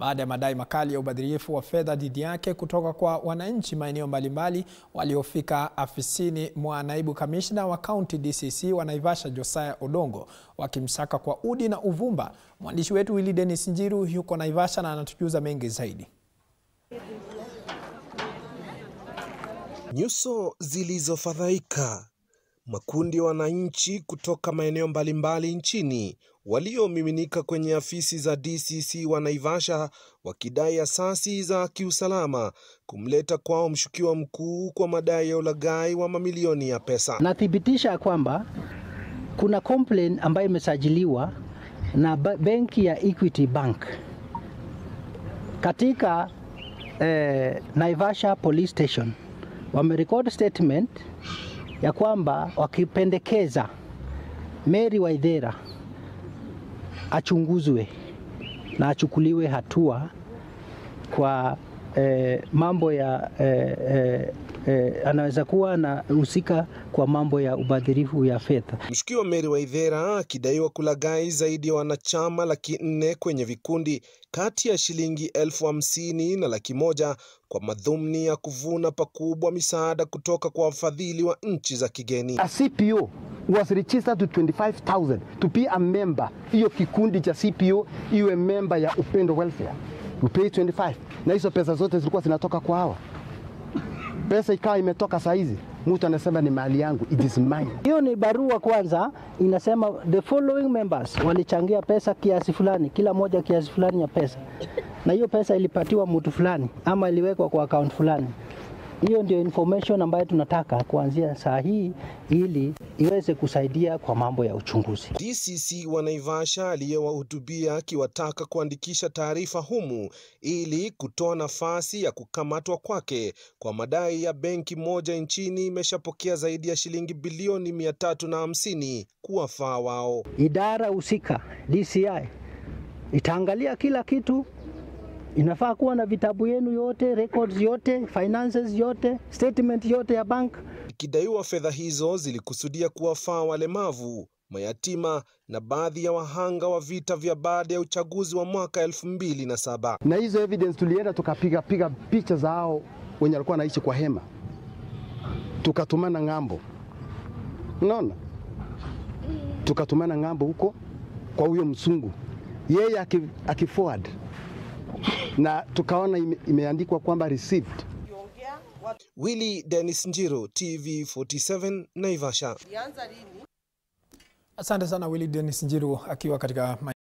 baada ya madai makali ya ubadhirifu wa fedha dhidi yake kutoka kwa wananchi maeneo mbalimbali waliofika afisini mwa naibu kamishna wa kaunti DCC wa Naivasha Josiah Odongo wakimsaka kwa udi na uvumba. Mwandishi wetu Willy Dennis Njiru yuko Naivasha na anatujuza mengi zaidi. Nyuso zilizofadhaika, makundi ya wananchi kutoka maeneo mbalimbali nchini waliomiminika kwenye afisi za DCC wa Naivasha wakidai asasi za kiusalama kumleta kwao mshukiwa mkuu kwa madai ya ulaghai wa mamilioni ya pesa. Nathibitisha kwamba kuna complaint ambayo imesajiliwa na benki ya Equity Bank katika eh, Naivasha Police Station wamerecord statement ya kwamba wakipendekeza Mary Waithera achunguzwe na achukuliwe hatua kwa eh, mambo ya eh, eh, eh, anaweza kuwa anahusika kwa mambo ya ubadhirifu ya fedha. Mshukiwa Mary Waithera akidaiwa kulaghai zaidi ya wanachama laki nne kwenye vikundi kati ya shilingi elfu hamsini na laki moja kwa madhumni ya kuvuna pakubwa misaada kutoka kwa wafadhili wa nchi za kigeni. A CPO was registered to 25,000 to be a member. Hiyo kikundi cha CPO iwe member ya Upendo Welfare. We pay 25. Na hizo pesa zote zilikuwa zinatoka kwa hawa. Pesa ikawa imetoka saa hizi, mtu anasema ni mali yangu, it is mine. Hiyo ni barua kwanza, inasema the following members walichangia pesa kiasi fulani, kila moja kiasi fulani ya pesa, na hiyo pesa ilipatiwa mtu fulani ama iliwekwa kwa account fulani. Hiyo ndio information ambayo tunataka kuanzia saa hii ili iweze kusaidia kwa mambo ya uchunguzi. DCC wa Naivasha aliyewahutubia akiwataka kuandikisha taarifa humu ili kutoa nafasi ya kukamatwa kwake kwa madai ya benki moja nchini imeshapokea zaidi ya shilingi bilioni mia tatu na hamsini kuwafaa wao. Idara husika DCI itaangalia kila kitu inafaa kuwa na vitabu yenu yote, records yote, finances yote, statement yote ya bank. Ikidaiwa fedha hizo zilikusudia kuwafaa walemavu, mayatima na baadhi ya wahanga wa vita vya baada ya uchaguzi wa mwaka elfu mbili na saba. Na hizo evidence tulienda tukapiga piga picha za hao wenye walikuwa wanaishi kwa hema, tukatumana ng'ambo, unaona, tukatumana ng'ambo huko kwa huyo msungu, yeye akiforward na tukaona ime, imeandikwa kwamba received. Willy Dennis Njiro, TV 47 Naivasha. Asante sana Willy Dennis Njiru akiwa katika